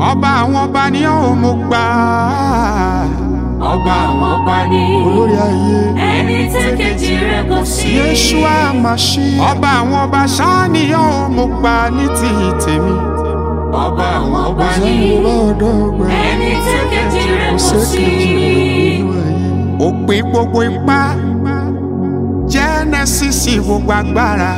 ọba àwọn ọba ni ó mo gbà ọba àwọn ọba ni olórí ayé ẹni tẹ́kẹ̀jì rẹ̀ kò sí. yeshua mashi ọba àwọn ọba ṣáá ni ó mo gbà ní ti tèmi ọba àwọn ọba ni ọdọ ọgbẹ ẹni tẹ́kẹ̀jì rẹ̀ kò sí. òpin gbogbo ipá jẹ́nẹ́sìsì gbogbo agbára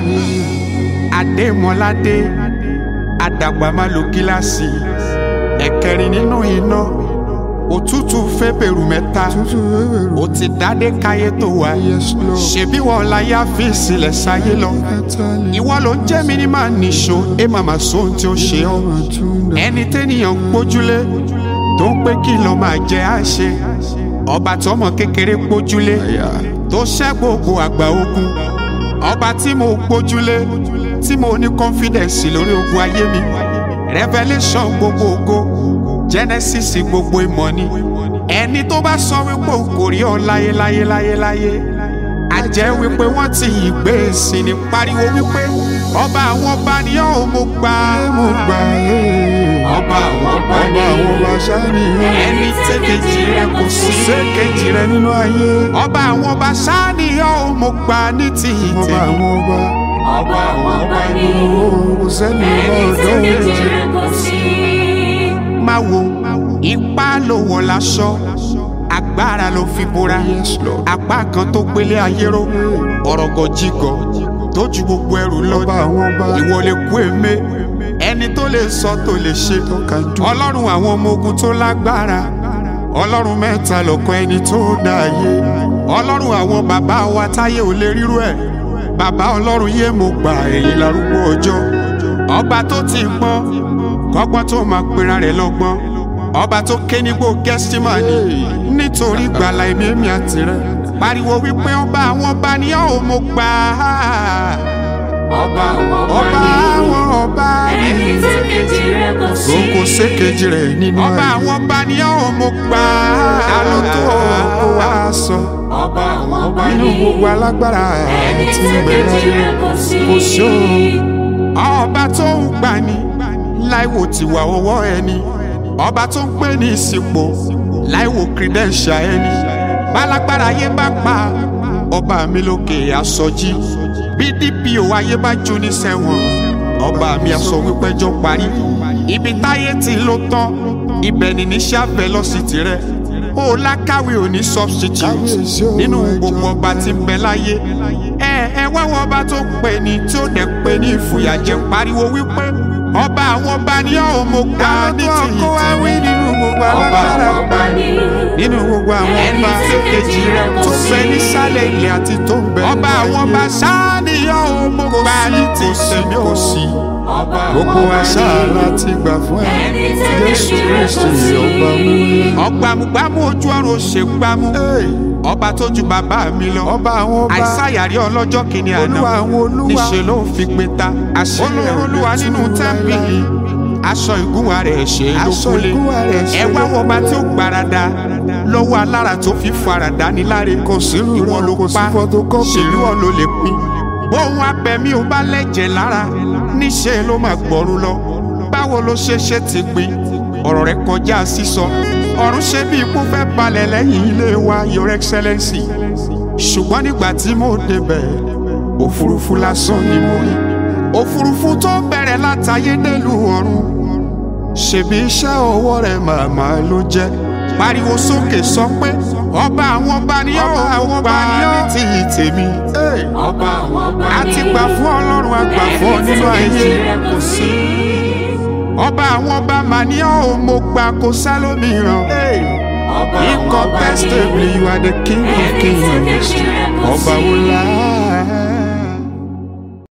adémọládé adàgbàmálò gíláàsì ẹ̀kẹrin nínú iná òtútù fẹ́bẹ̀rù mẹ́ta ó ti dádé káyé tó wá ṣebí wọn láyé àfi ìsìlẹ̀ sáyé lọ ìwọ ló ń jẹ́ mi ní màá nìṣó ẹ màmá sóhun tí ó ṣe ọ́ ẹni tẹ́nìyàn gbójúlé tó ń pé kí ló máa jẹ àṣe ọba tọmọ kékeré gbójúlé tó ṣẹ́ gbogbo àgbà ogun ọba tí mo gbójúlé tí mo ní confidence lórí ogun ayé mi revelation gbogbo ògo genesis gbogbo ìmọ̀ ni ẹni tó bá sọ wípé òun kò rí ọ láyé láyé láyé láyé a jẹ́ wípé wọ́n ti ìgbé sí ni pariwo wípé ọba àwọn ọba ni ó mo gbà mo gbà ọba àwọn ọba ni ẹni tẹ́kẹ̀jì rẹ kò sí sékejì rẹ nínú ayé ọba àwọn ọba sáni ó mo gbà ní ti ìtẹ̀mí ọba àwọn ọba ni ẹni tẹ́kẹ̀jì rẹ̀ kò sí. máa wo ipá ló wọ̀ láṣọ agbára ló fi bora apá kan tó gbélé ayé ró ọ̀rọ̀gọ̀jìgọ̀ tó ju gbogbo ẹrù lọ ìwọ lè kú èmé ẹni tó lè sọ tó lè ṣe ọlọ́run àwọn ọmọ ogun tó lágbára ọlọ́run mẹ́ta lọ́kọ ẹni tó dá ayé ọlọ́run àwọn bàbá wa táyé ò lè rírú ẹ̀ bàbá ọlọ́run yé mo gbà èyí larúgbó ọjọ́ ọba tó ti gbọ́n kọ́gbọ́n tó máa pera rẹ̀ lọ́gbọ́n ọba tó ké nígbó gẹ́sítímánì nítorí gbàlà èmi èmi àti rẹ̀ pariwo wípé ọba àwọn ọba ni ó mo gbà á ọba àwọn ọba ọba ni àwọn ọba ẹni ni tẹ́kẹ̀jì rẹ̀ kò sí. kò sékejì rẹ̀ nínú ọba àwọn ọba ni ó mo gbà á alótó kó wá sọ ọba àwọn ọba nínú ni gbogbo alágbára ẹni tí ń bẹ tẹ́kẹ̀jì láyé rẹ̀ kò sí. kò sí òun ọba tó ń gbani láìwò tiwa ọwọ́ ẹni ọba tó ń pè ní ìsìnkú láìwò credential ẹni bálágbára ayé bá pa ọba mi lókè àsọjí bí dpo ayé bá jó ní sẹ́wọ̀n ọba mi àsọ wípẹ́jọ́ parí ibi táyé ti ló tán ibẹ̀ ni níṣẹ́ abẹ lọ́sítì rẹ̀ ó lákàwé òní substitute nínú gbogbo ọba tí ń bẹ láyé ẹ ẹ wá wọn ọba tó pè ní tí ó dẹ̀ pè ní ìfòyàjẹ pariwo wípé ọba àwọn ọba ni ó mo gbà ní tìyí tìyí nínú gbogbo ọba àwọn alágbára ọba ni nínú gbogbo àwọn Ẹni ọba tí kejì rẹ̀ kò tó sí. bẹ nísàlẹ̀ ilẹ̀ àti tó ń bẹ ọba àwọn ọba sáàni yóò mo gbà ní tìyí kò sí ọba àwọn gbogbo ọba àṣà ni láti gbà fún ẹ ẹni tẹ́kẹ̀jì rẹ̀ kò sí. ọgbàmùgbàmù ojú ọrùn ṣègbàmù ọba tó ju bàbá mi lọ ọba àwọn ọba àìsàyàrí ọlọ́jọ́ kìíní àná olúwa àwọn olúwa níṣẹ́ ló ń fi gbé ta àṣírí olúwa nínú tẹ́ḿpìlì aṣọ ìgúnwà rẹ̀ ṣe ló kúlé ẹ wá wọ ọba tí ó gbarada lọ́wọ́ alára tó fi farada ní láre kò sí ìwọ ló pa ṣèlú ọ ló lè pín bóun abẹ̀mí ò bá lẹ́jẹ̀ lára níṣẹ́ ló máa gbọ́rú lọ báwo ló ṣe ṣe ti gbin ọ̀rọ̀ rẹ̀ kọjá sísọ ọ̀run ṣe bí ikú fẹ́ balẹ̀ lẹ́yìn ilé wa your excellency ṣùgbọ́n nígbà tí mo débẹ̀ òfurufú lásán ni mo rí òfurufú tó bẹ̀rẹ̀ látayé délùú ọ̀run ṣebí iṣẹ́ ọwọ́ rẹ̀ màmá ló jẹ́ pariwo sókè sọ pé ọba àwọn ọba ni ó àwọn ọba ni ó ti tèmi ọba àwọn ọba ni a ti gbà fún ọlọ́run a gbà fún ọ nínú ayé kò sí. ọba àwọn ọba mà ní ọ́ mo gbà kó sálómìíràn. ọba àwọn ọba ni incontestably you are the king of ẹni kings tẹ́kẹ̀jì rẹ̀ kò ọba sí. wo la